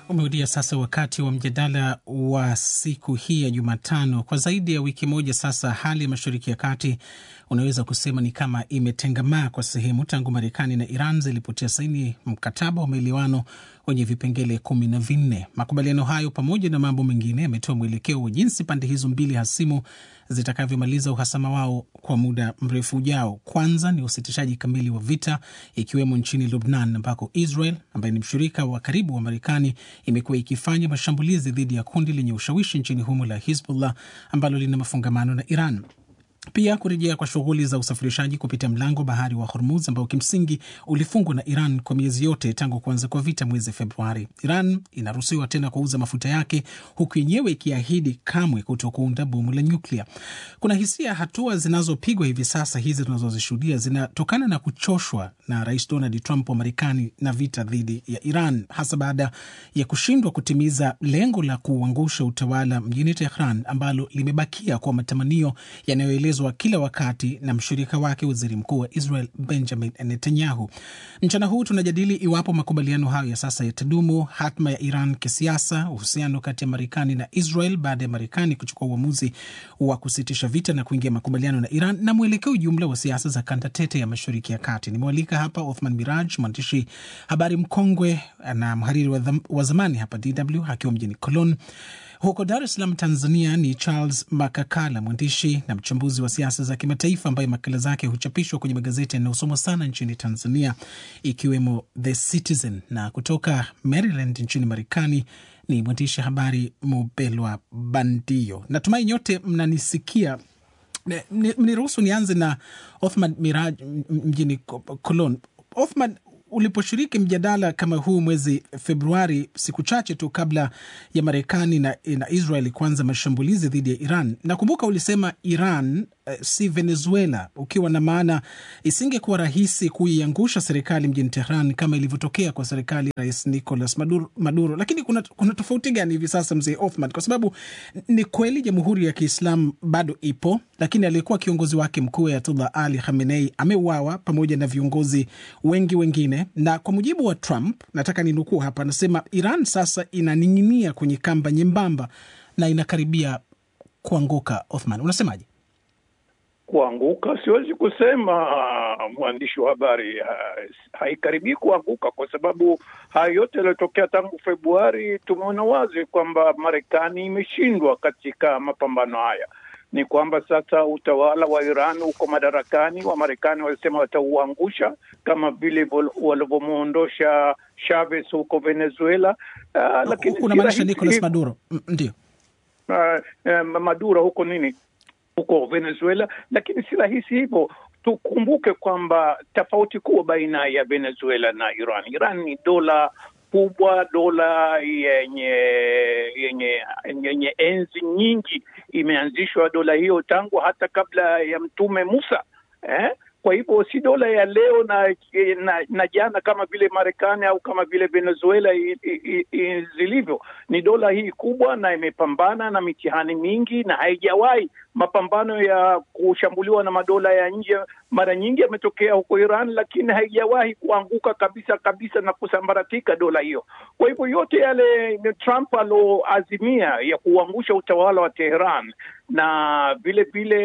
Umerudia sasa wakati wa mjadala wa siku hii ya Jumatano. Kwa zaidi ya wiki moja sasa, hali ya Mashariki ya Kati unaweza kusema ni kama imetengamaa kwa sehemu tangu Marekani na Iran zilipotia saini mkataba wa maelewano wenye vipengele kumi na vinne. Makubaliano hayo pamoja na mambo mengine yametoa mwelekeo wa jinsi pande hizo mbili hasimu zitakavyomaliza uhasama wao kwa muda mrefu ujao. Kwanza ni usitishaji kamili wa vita, ikiwemo nchini Lubnan ambako Israel ambaye ni mshirika wa karibu wa Marekani imekuwa ikifanya mashambulizi dhidi ya kundi lenye ushawishi nchini humo la Hizbullah ambalo lina mafungamano na Iran. Pia kurejea kwa shughuli za usafirishaji kupitia mlango bahari wa Hormuz ambao kimsingi ulifungwa na Iran kwa miezi yote tangu kuanza kwa vita mwezi Februari. Iran inaruhusiwa tena kuuza mafuta yake huku yenyewe ikiahidi kamwe kuto kuunda bomu la nyuklia. Kuna hisia hatua zinazopigwa hivi sasa hizi tunazozishuhudia zinatokana na kuchoshwa na Rais Donald Trump wa Marekani na vita dhidi ya Iran, hasa baada ya kushindwa kutimiza lengo la kuuangusha utawala mjini Tehran ambalo limebakia kwa matamanio yanayoelezwa kila wakati na mshirika wake waziri mkuu wa Israel Benjamin Netanyahu. Mchana huu tunajadili iwapo makubaliano hayo ya sasa yatadumu, hatma ya Iran kisiasa, uhusiano kati ya Marekani na Israel baada ya Marekani kuchukua uamuzi wa kusitisha vita na kuingia makubaliano na Iran, na mwelekeo jumla wa siasa za kanda tete ya Mashariki ya Kati. Nimewalika hapa Othman Miraj, mwandishi habari mkongwe na mhariri wa, wa zamani hapa DW akiwa mjini Cologne. Huko Dar es Salaam, Tanzania, ni Charles Makakala, mwandishi na mchambuzi wa siasa za kimataifa ambaye makala zake huchapishwa kwenye magazeti yanayosomwa sana nchini Tanzania, ikiwemo The Citizen. Na kutoka Maryland nchini Marekani ni mwandishi habari Mubelwa Bandio. Natumai nyote mnanisikia. Mniruhusu nianze na Othman Miraj mjini Cologne. Othman, uliposhiriki mjadala kama huu mwezi Februari, siku chache tu kabla ya Marekani na, na Israel kuanza mashambulizi dhidi ya Iran, nakumbuka ulisema Iran eh, si Venezuela, ukiwa na maana isingekuwa rahisi kuiangusha serikali mjini Tehran kama ilivyotokea kwa serikali ya Rais Nicolas Maduro, Maduro. Lakini kuna, kuna tofauti gani hivi sasa, mzee Othman? Kwa sababu ni kweli Jamhuri ya Kiislamu bado ipo, lakini aliyekuwa kiongozi wake mkuu Ayatullah Ali Khamenei ameuawa pamoja na viongozi wengi wengine na kwa mujibu wa Trump, nataka ninukuu hapa, anasema Iran sasa inaning'inia kwenye kamba nyembamba na inakaribia kuanguka. Othman, unasemaje? Kuanguka siwezi kusema, mwandishi wa habari, haikaribii kuanguka kwa sababu haya yote yaliyotokea tangu Februari, tumeona wazi kwamba Marekani imeshindwa katika mapambano haya ni kwamba sasa utawala wa Iran uko madarakani. Wamarekani walisema watauangusha kama vile walivyomwondosha Chavez huko Venezuela. Uh, lakini unamaanisha Nicolas Maduro? Ndio, uh, uh, Maduro huko nini huko Venezuela, lakini si rahisi hivyo. Tukumbuke kwamba tofauti kubwa baina ya Venezuela na Iran, Iran ni dola kubwa, dola yenye yenye yenye enzi nyingi. Imeanzishwa dola hiyo tangu hata kabla ya Mtume Musa eh? Kwa hivyo si dola ya leo na, na, na jana kama vile Marekani au kama vile Venezuela i, i, i, zilivyo. Ni dola hii kubwa na imepambana na mitihani mingi na haijawahi. Mapambano ya kushambuliwa na madola ya nje mara nyingi yametokea huko Iran, lakini haijawahi kuanguka kabisa kabisa na kusambaratika dola hiyo. Kwa hivyo yote yale Trump aloazimia ya kuangusha utawala wa Teheran na vile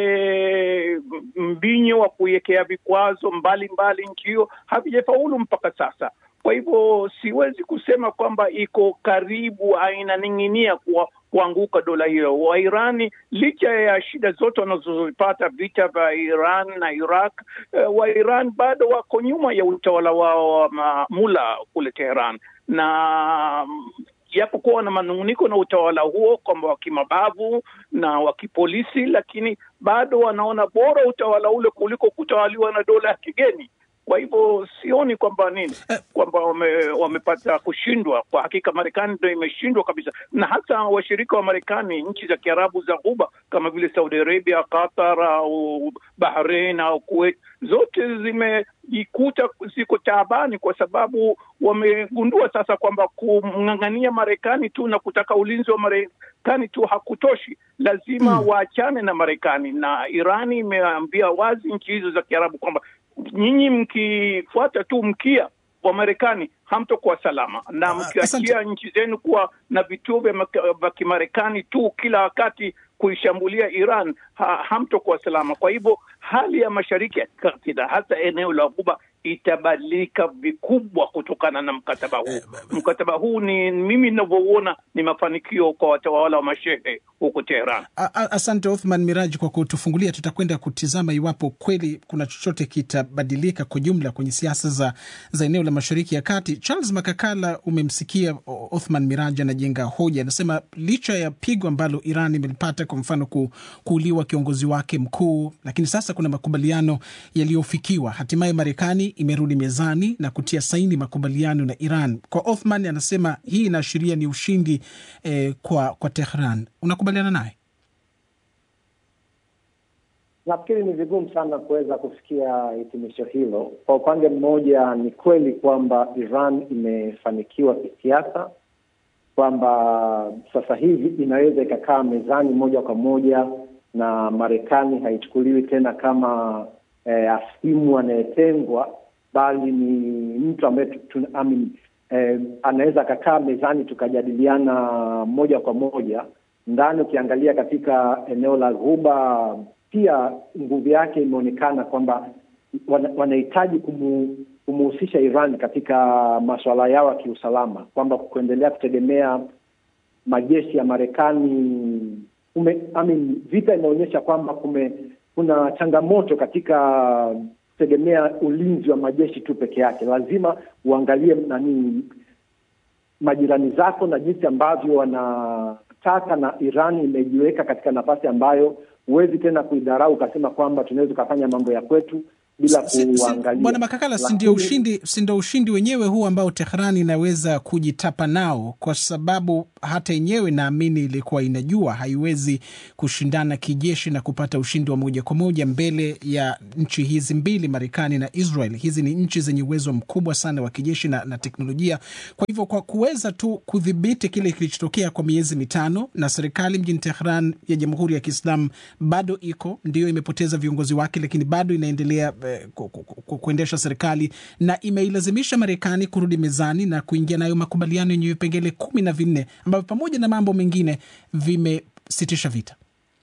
vile mbinyo wa kuiwekea vikwazo mbalimbali nchi hiyo havijafaulu mpaka sasa. Kwa hivyo siwezi kusema kwamba iko karibu, inaning'inia kuwa kuanguka dola hiyo. Wairani licha ya shida zote wanazozipata vita vya Iran na Iraq, uh, Wairan bado wako nyuma ya utawala wao wa mula kule Teheran na japokuwa na manung'uniko na utawala huo kwamba wa kimabavu na wa kipolisi, lakini bado wanaona bora utawala ule kuliko kutawaliwa na dola ya kigeni. Kwa hivyo sioni kwamba nini kwamba wame, wamepata kushindwa. Kwa hakika Marekani ndo imeshindwa kabisa, na hata washirika wa Marekani, nchi za Kiarabu za Ghuba kama vile Saudi Arabia, Qatar au Bahrain au Kuwait, zote zimejikuta ziko taabani, kwa sababu wamegundua sasa kwamba kumng'ang'ania Marekani tu na kutaka ulinzi wa Marekani tu hakutoshi, lazima hmm, waachane na Marekani. Na Irani imeambia wazi nchi hizo za Kiarabu kwamba nyinyi mkifuata tu mkia Wamarekani hamtokuwa salama, na mkiachia nchi zenu kuwa na vituo vya kimarekani tu kila wakati kuishambulia Iran ha, hamtokuwa salama. Kwa hivyo hali ya Mashariki ya Kati na hasa eneo la Ghuba itabadilika vikubwa kutokana na mkataba huu. Mkataba huu ni mimi ninavyouona ni mafanikio kwa watawala wa mashehe huko Teheran. Asante Othman Miraji kwa kutufungulia. Tutakwenda kutizama iwapo kweli kuna chochote kitabadilika kwa jumla kwenye siasa za, za eneo la Mashariki ya Kati. Charles Makakala, umemsikia Othman Miraji anajenga hoja, anasema licha ya pigo ambalo Iran imelipata, kwa mfano ku, kuuliwa kiongozi wake mkuu, lakini sasa kuna makubaliano yaliyofikiwa, hatimaye Marekani imerudi mezani na kutia saini makubaliano na Iran. Kwa Othman anasema hii inaashiria ni ushindi eh, kwa, kwa Tehran. Unakubaliana naye? Nafikiri ni vigumu sana kuweza kufikia hitimisho hilo. Kwa upande mmoja, ni kweli kwamba Iran imefanikiwa kisiasa, kwamba sasa hivi inaweza ikakaa mezani moja kwa moja na Marekani haichukuliwi tena kama eh, asimu anayetengwa bali ni mtu ambaye eh, anaweza akakaa mezani tukajadiliana moja kwa moja ndani. Ukiangalia katika eneo la Ghuba pia nguvu yake imeonekana kwamba wanahitaji kumu, kumuhusisha Iran katika masuala yao ya kiusalama, kwamba kuendelea kutegemea majeshi ya Marekani I mean, vita inaonyesha kwamba kume kuna changamoto katika tegemea ulinzi wa majeshi tu peke yake. Lazima uangalie nani majirani zako na jinsi ambavyo wanataka, na Iran imejiweka katika nafasi ambayo huwezi tena kuidharau ukasema kwamba tunaweza ukafanya mambo ya kwetu bila kuangalia. Bwana Makakala, si ndio ushindi, si ndio ushindi wenyewe huu ambao Tehran inaweza kujitapa nao, kwa sababu hata yenyewe naamini ilikuwa inajua haiwezi kushindana kijeshi na kupata ushindi wa moja kwa moja mbele ya nchi hizi mbili, Marekani na Israel. Hizi ni nchi zenye uwezo mkubwa sana wa kijeshi na, na teknolojia. Kwa hivyo kwa kuweza tu kudhibiti kile kilichotokea kwa miezi mitano, na serikali mjini Tehran ya Jamhuri ya Kiislamu bado iko ndio, imepoteza viongozi wake, lakini bado inaendelea Ku, ku, ku, kuendesha serikali na imeilazimisha Marekani kurudi mezani na kuingia nayo makubaliano yenye vipengele kumi na vinne ambavyo pamoja na mambo mengine vimesitisha vita.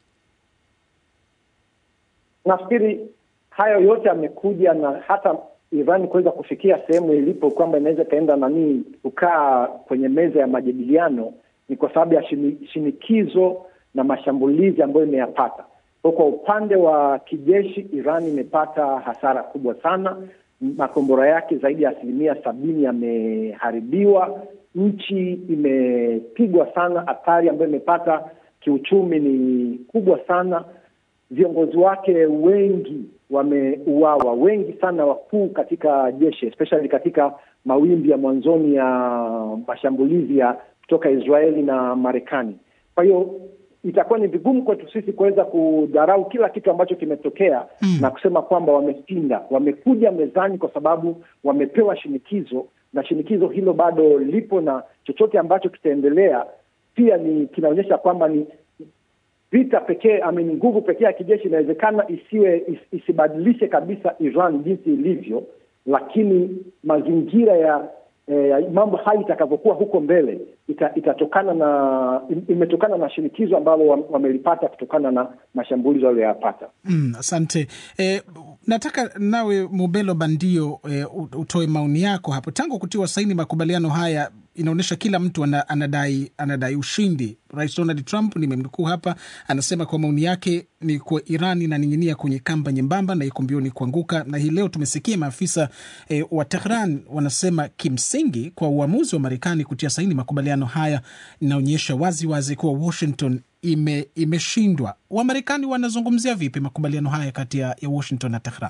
Nafikiri hayo yote yamekuja na hata Iran kuweza kufikia sehemu ilipo kwamba inaweza ikaenda nanii kukaa kwenye meza ya majadiliano ni kwa sababu ya shinikizo na mashambulizi ambayo imeyapata. Kwa upande wa kijeshi, Iran imepata hasara kubwa sana. Makombora yake zaidi ya asilimia sabini yameharibiwa. Nchi imepigwa sana. Athari ambayo imepata kiuchumi ni kubwa sana. Viongozi wake wengi wameuawa, wengi sana wakuu katika jeshi, especially katika mawimbi ya mwanzoni ya mashambulizi ya kutoka Israeli na Marekani. Kwa hiyo itakuwa ni vigumu kwetu sisi kuweza kudharau kila kitu ambacho kimetokea mm, na kusema kwamba wameshinda. Wamekuja mezani kwa sababu wamepewa shinikizo, na shinikizo hilo bado lipo, na chochote ambacho kitaendelea pia ni kinaonyesha kwamba ni vita pekee, amini nguvu pekee ya kijeshi inawezekana isiwe is, isibadilishe kabisa Iran jinsi ilivyo, lakini mazingira ya E, mambo haya itakavyokuwa huko mbele ita, itatokana na imetokana na shinikizo ambalo wamelipata kutokana na mashambulizi walioyapata. Mm, asante. E, nataka nawe Mubelo Bandio e, utoe maoni yako hapo. Tangu kutiwa saini makubaliano haya inaonyesha kila mtu anadai, anadai ushindi. Rais Donald Trump nimemnukuu hapa, anasema kwa maoni yake ni kuwa Iran inaning'inia kwenye kamba nyembamba na iko mbioni kuanguka. Na hii leo tumesikia maafisa e, wa Tehran wanasema kimsingi kwa uamuzi wa Marekani kutia saini makubaliano haya inaonyesha wazi wazi kuwa Washington ime, imeshindwa. Wamarekani wanazungumzia vipi makubaliano haya kati ya Washington na Tehran?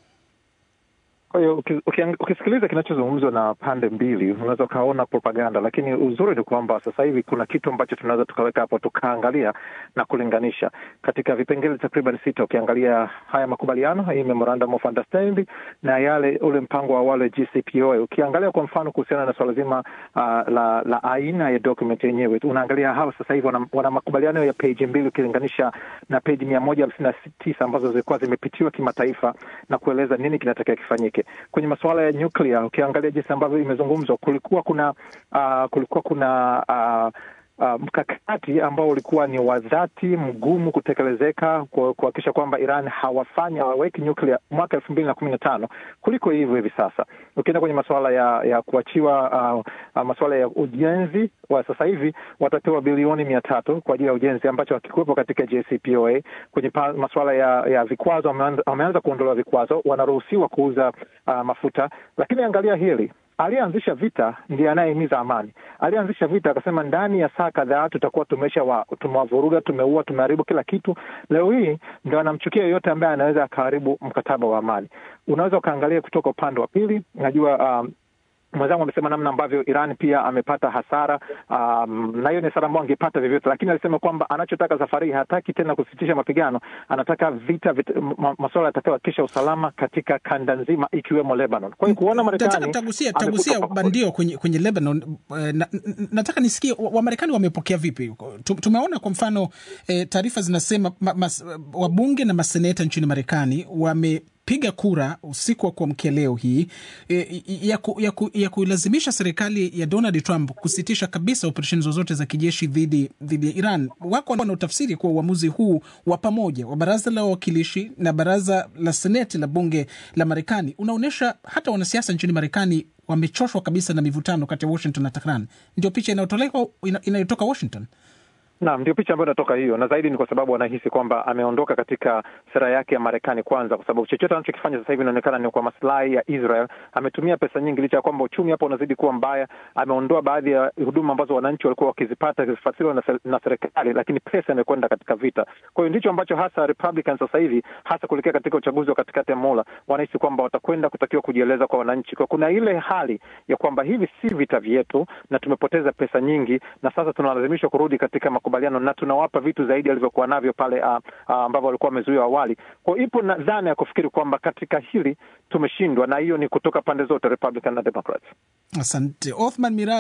Kwa hiyo ukisikiliza kinachozungumzwa na pande mbili unaweza ukaona propaganda, lakini uzuri ni kwamba sasa hivi kuna kitu ambacho tunaweza tukaweka hapo tukaangalia na kulinganisha katika vipengele takriban sita. Ukiangalia haya makubaliano, hii memorandum of understanding na yale ule mpango wa wale JCPOA, ukiangalia kwa mfano kuhusiana na swala zima uh, la, la aina ya document yenyewe, unaangalia hawa sasa hivi wana, wana makubaliano ya peji mbili ukilinganisha na peji mia moja hamsini na tisa ambazo zilikuwa zimepitiwa kimataifa na kueleza nini kinatakiwa kifanyike. kwenye masuala ya nyuklia, ukiangalia jinsi ambavyo imezungumzwa, kulikuwa kuna uh, kulikuwa kuna uh, Uh, mkakati ambao ulikuwa ni wa dhati mgumu kutekelezeka kuhakikisha kwamba Iran hawafanyi hawaweki nyuklia mwaka elfu mbili na kumi na tano kuliko hivyo hivi sasa. Ukienda kwenye masuala ya ya kuachiwa uh, uh, masuala ya ujenzi wa sasa hivi watapewa bilioni mia tatu kwa ajili ya ujenzi ambacho hakikuwepo katika JCPOA. Kwenye masuala ya, ya vikwazo wameanza kuondolewa vikwazo, wanaruhusiwa kuuza uh, mafuta, lakini angalia hili aliyeanzisha vita ndiye anayehimiza amani. Aliyeanzisha vita akasema ndani ya saa kadhaa tutakuwa tumesha wa, tumewavuruga, tumeua, tumeharibu kila kitu. Leo hii ndo anamchukia yeyote ambaye anaweza akaharibu mkataba wa amani. Unaweza ukaangalia kutoka upande wa pili. Najua um, mwenzangu amesema namna ambavyo Iran pia amepata hasara um, na hiyo ni hasara ambayo angepata vyovyote, lakini alisema kwamba anachotaka safari hii hataki tena kusitisha mapigano, anataka vita, vita masuala yatakayohakikisha usalama katika kanda nzima ikiwemo Lebanon. Kwa hiyo kuona Marekani tagusia tagusia bandio kwenye, kwenye Lebanon na, nataka nisikie Wamarekani wamepokea vipi? Tumeona kwa mfano eh, taarifa zinasema ma, mas, wabunge na maseneta nchini Marekani wame piga kura usiku wa kuamkia leo hii e, ya, ku, ya, ku, ya kuilazimisha serikali ya Donald Trump kusitisha kabisa operesheni zozote za kijeshi dhidi dhidi ya Iran. Wako wanaotafsiri kuwa uamuzi huu wa pamoja wa baraza la wawakilishi na baraza la seneti la bunge la Marekani unaonyesha hata wanasiasa nchini Marekani wamechoshwa kabisa na mivutano kati ya Washington na Tehran. Ndio picha inayotolewa inayotoka Washington. Naam, ndio picha ambayo inatoka hiyo, na zaidi ni kwa sababu wanahisi kwamba ameondoka katika sera yake ya Marekani kwanza, kwa sababu chochote anachokifanya sasa hivi inaonekana ni kwa maslahi ya Israel. Ametumia pesa nyingi, licha ya kwamba uchumi hapo unazidi kuwa mbaya. Ameondoa baadhi ya huduma ambazo wananchi walikuwa wakizipata zikifadhiliwa na, na serikali, lakini pesa imekwenda katika vita. Kwa hiyo ndicho ambacho hasa Republicans sasa hivi, hasa kuelekea katika uchaguzi wa katikati ya muhula, wanahisi kwamba watakwenda kutakiwa kujieleza kwa wananchi, kwa kuna ile hali ya kwamba hivi si vita vyetu na tumepoteza pesa nyingi, na sasa tunalazimishwa kurudi katika makubaliano na tunawapa vitu zaidi alivyokuwa navyo pale uh, uh, ambavyo walikuwa wamezuia awali. Kwa hiyo ipo na dhana ya kufikiri kwamba katika hili tumeshindwa, na hiyo ni kutoka pande zote Republican na Democrats. Asante Othman Mirai.